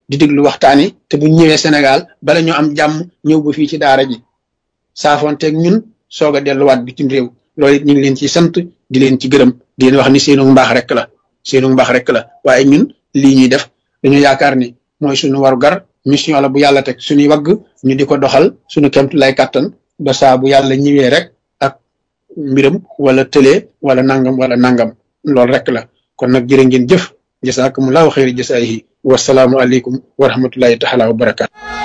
di déglu waxtaan yi te bu ñëwee Sénégal bala ñu am jàmm ñëw ba fii ci daara ji saafoonteeg ñun soog a delluwaat bitim réew loolu it ñu ngi leen ci sant di leen ci gërëm di leen wax ni seenu mbaax rek la seenu mbaax rek la waaye ñun lii ñuy def dañu yaakaar ni mooy suñu waru gar mission la bu yàlla teg suñuy wagg ñu di ko doxal suñu kemtu lay kàttan ba saa bu yàlla ñëwee rek ak mbiram wala tëlee wala nangam wala nangam loolu rek la kon nag jërë ngeen jëf jasaakumullahu xayri jasaayihi wasalaamu aleykum wa rahmatullahi taala wa barakaatu